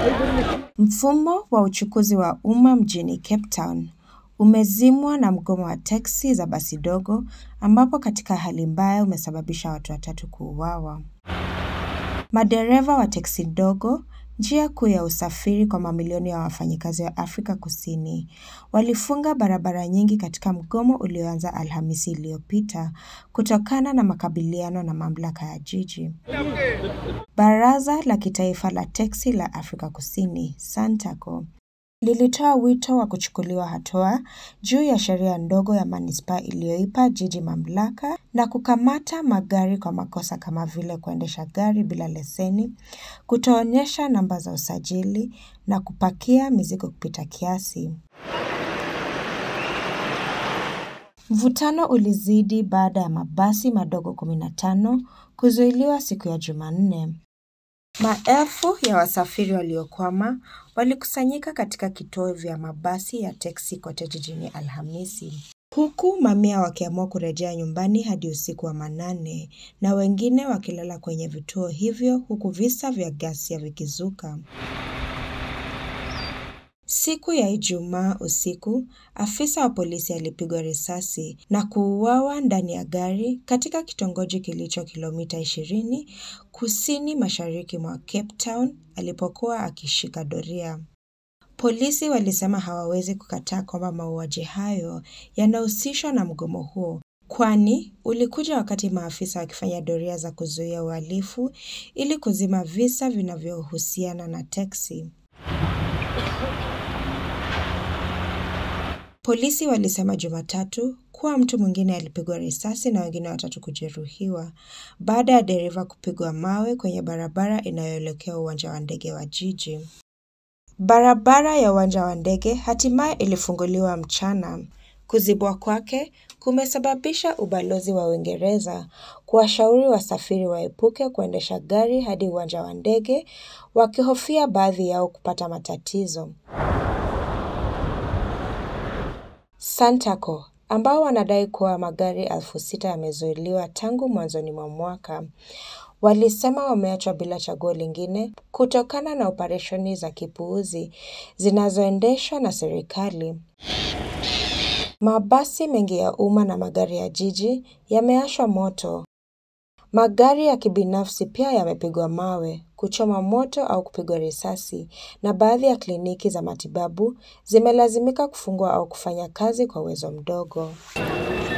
Mfumo wa uchukuzi wa umma mjini Cape Town umezimwa na mgomo wa teksi za basi dogo ambapo katika hali mbaya umesababisha watu watatu kuuawa. Madereva wa teksi ndogo, njia kuu ya usafiri kwa mamilioni ya wafanyikazi wa Afrika Kusini, walifunga barabara nyingi katika mgomo ulioanza Alhamisi iliyopita kutokana na makabiliano na mamlaka ya jiji. Baraza la Kitaifa la Teksi la Afrika Kusini, SANTACO, lilitoa wito wa kuchukuliwa hatua juu ya sheria ndogo ya manispaa iliyoipa jiji mamlaka na kukamata magari kwa makosa kama vile kuendesha gari bila leseni, kutoonyesha namba za usajili na kupakia mizigo kupita kiasi. Mvutano ulizidi baada ya mabasi madogo 15 kuzuiliwa siku ya Jumanne. Maelfu ya wasafiri waliokwama walikusanyika katika kituo vya mabasi ya teksi kote jijini Alhamisi. Huku mamia wakiamua kurejea nyumbani hadi usiku wa manane na wengine wakilala kwenye vituo hivyo huku visa vya ghasia vikizuka. Siku ya Ijumaa usiku, afisa wa polisi alipigwa risasi na kuuawa ndani ya gari katika kitongoji kilicho kilomita 20 kusini mashariki mwa Cape Town alipokuwa akishika doria. Polisi walisema hawawezi kukataa kwamba mauaji hayo yanahusishwa na mgomo huo, kwani ulikuja wakati maafisa wakifanya doria za kuzuia uhalifu ili kuzima visa vinavyohusiana na teksi. Polisi walisema Jumatatu kuwa mtu mwingine alipigwa risasi na wengine watatu kujeruhiwa baada ya dereva kupigwa mawe kwenye barabara inayoelekea uwanja wa ndege wa jiji. Barabara ya uwanja wa ndege hatimaye ilifunguliwa mchana. Kuzibwa kwake kumesababisha ubalozi wa Uingereza kuwashauri wasafiri waepuke kuendesha gari hadi uwanja wa ndege wakihofia baadhi yao kupata matatizo. Santaco ambao wanadai kuwa magari elfu sita yamezuiliwa tangu mwanzoni mwa mwaka walisema wameachwa bila chaguo lingine kutokana na operesheni za kipuuzi zinazoendeshwa na serikali. Mabasi mengi ya umma na magari ya jiji yameashwa moto. Magari ya kibinafsi pia yamepigwa mawe, kuchoma moto au kupigwa risasi, na baadhi ya kliniki za matibabu zimelazimika kufungwa au kufanya kazi kwa uwezo mdogo.